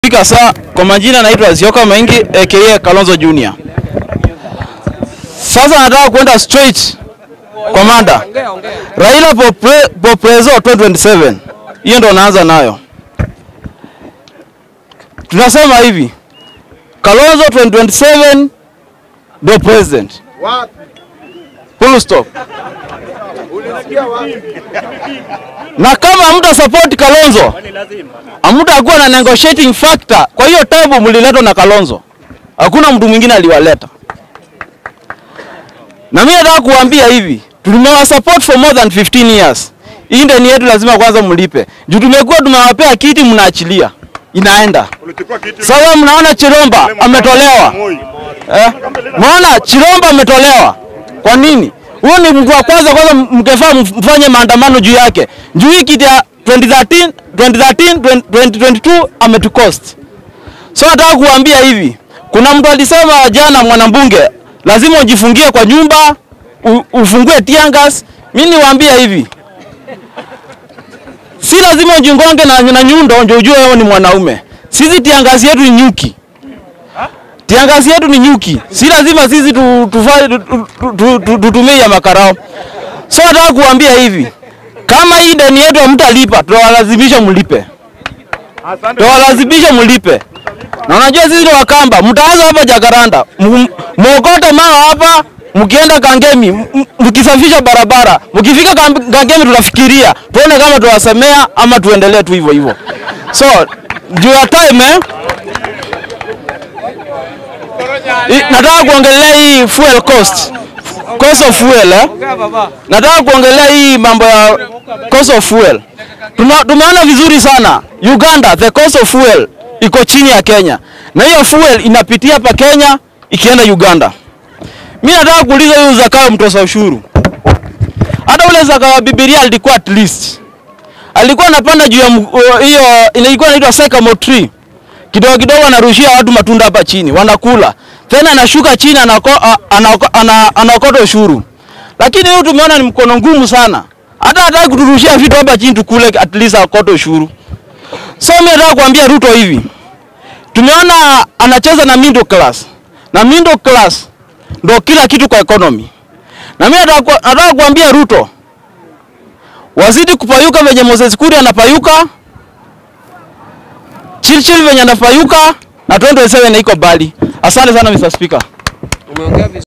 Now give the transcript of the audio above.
Fika saa kwa majina naitwa Zioka Maingi aka Kalonzo Junior. Sasa nataka kwenda straight kwa mada. Raila for, pre, for preso 2027. Hiyo ndo naanza nayo. Tunasema hivi. Kalonzo 2027 ndo president. Full stop. Na kama mta support Kalonzo hamtakuwa na negotiating factor. Kwa hiyo table mliletwa na Kalonzo, hakuna mtu mwingine aliwaleta. Na mimi nataka kuambia hivi, tumewa support for more than 15 years. Hii ndani yetu lazima kwanza mlipe. Juu tumekuwa tumewapea kiti mnaachilia. Inaenda. Ulichukua kiti Sasa mnaona Chiromba ametolewa. Moi. Eh? Mnaona Chiromba ametolewa. Kwa nini? Huyo ni mtu wa kwanza kwanza mkefaa mfanye maandamano juu yake. Juu hii kiti ya 2013, 2013, 2022 ametucost. So nataka kuambia hivi, kuna mtu alisema jana mwanambunge, lazima ujifungie kwa nyumba, u, ufungue tiangas. Mimi niwaambia hivi, si lazima ujingonge na, na nyundo ndio ujue wewe ni mwanaume. Sisi tiangazi yetu ni nyuki. Tiangazi yetu ni nyuki. Si lazima sisi tu, tufa- tu, tu, tu, tu, tutumie ya makarao. So nataka kuambia hivi, kama hii deni yetu hamtalipa, tutawalazimisha mlipe. Tutawalazimisha mlipe. Na unajua sisi ni Wakamba, mtaanza hapa Jakaranda, m- mwokote mawe hapa, mkienda Kangemi, m- m- mkisafisha barabara, mkifika Kam- Kangemi tunafikiria tuone kama tuwasemea ama tuendelee tu hivyo hivyo. So juu ya time eh, I- nataka kuongelea hii fuel cost. Cost of fuel eh? Nataka kuongelea hii mambo ya cost of fuel. Tuma, tumeona vizuri sana Uganda, the cost of fuel iko chini ya Kenya, na hiyo fuel inapitia hapa Kenya ikienda Uganda. Mimi nataka kuuliza huyu Zakayo mtoza ushuru, hata ule Zakayo wa Biblia alikuwa at least alikuwa anapanda juu ya m- uh, hiyo ilikuwa inaitwa sycamore tree kidogo kidogo anarushia watu matunda hapa chini wanakula, tena anashuka chini anako, a- anako, ana, anaokota ushuru. Lakini huyu tumeona ni mkono ngumu sana, hata hataki kuturushia vitu hapa chini tukule, at least akote ushuru. So mimi nataka kuambia Ruto hivi, tumeona anacheza na middle class, na middle class ndo kila kitu kwa economy. Na mimi nataka ku- nataka kuambia Ruto wazidi kupayuka venye Moses Kuria anapayuka Chilchil venye anapayuka na 2027 iko bali. Asante sana Mr. Speaker.